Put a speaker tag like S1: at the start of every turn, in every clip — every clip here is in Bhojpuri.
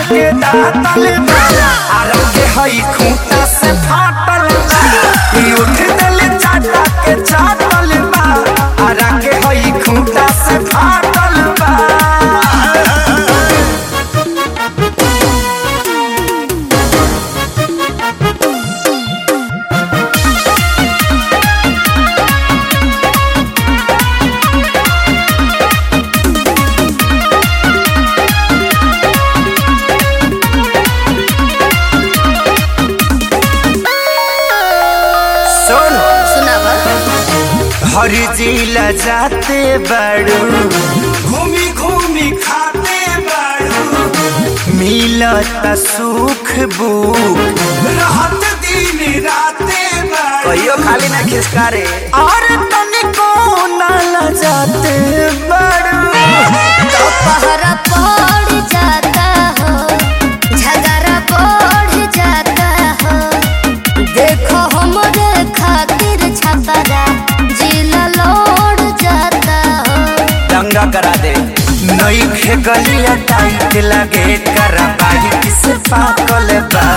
S1: के दातल बा आरा के हई खूंटा से फाटल बा ई उठ दिल चाटा के चाटल बा आरा के हई खूंटा से फाटल बा सुन
S2: सुनावा
S1: हर जिला जाते बड़ू घूमी घूमी खाते बड़ू मिलत सुख बुक रहत दिन राते बड़ू कहियो खाली ना खिसकारे और तनिको ना लजाते बड़ू
S2: पहरा पड़ जाता हो झगड़ा बढ़ जाता हो देखो हमरे खातिर छपरा जिला लौट जाता हो
S1: दंगा करा दे नई खे गलिया टाइट लगे करा बाही किस पाकल बा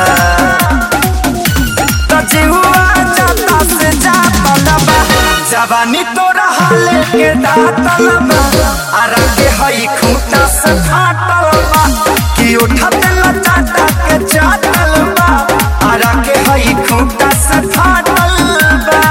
S1: तजुआ जाता से जातल बा जवानी तोरा हाले के दातल बा आरा के हई खूंटा से फाटल बा कि उठत लचाटा के चाटल बा आरा के हई खूंटा से फाटल बा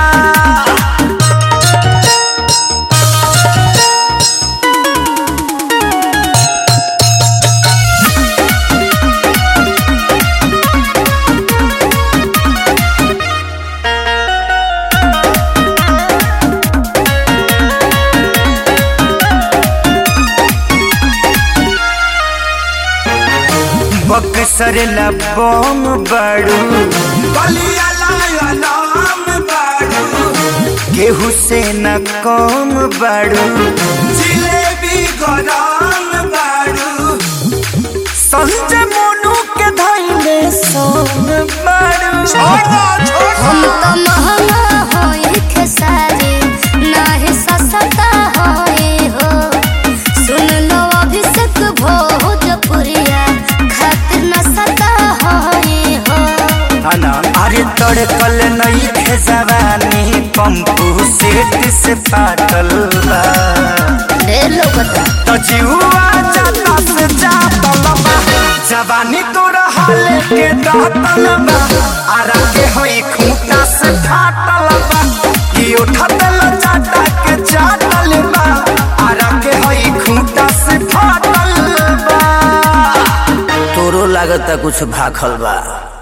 S1: बक्सर लबोम बड़ू बलिया लाम बड़ू केहू से न कम बड़ू जिलेबी गरम बड़ू संजय मोनू के धैले सोन बड़ू
S2: हम तो महंगा होई खेसारी नाही सस्ता होई हो सुन लो अभिषेक भोजपुरिया खातिर न सता होई हो
S1: ना अरे तड़कल नहीं थे जवानी पंपू सेट से पाटल बा
S2: ढेर लोग
S1: तो जिहुआ जाता से जातल बा जवानी तोरा हाले के दातल बा आरा के होई खूंटा से फाटल बा कि उठत लचाटा के चाटल बा आरा के होई खूंटा से फाटल बा तोरो लागत कुछ भाखल बा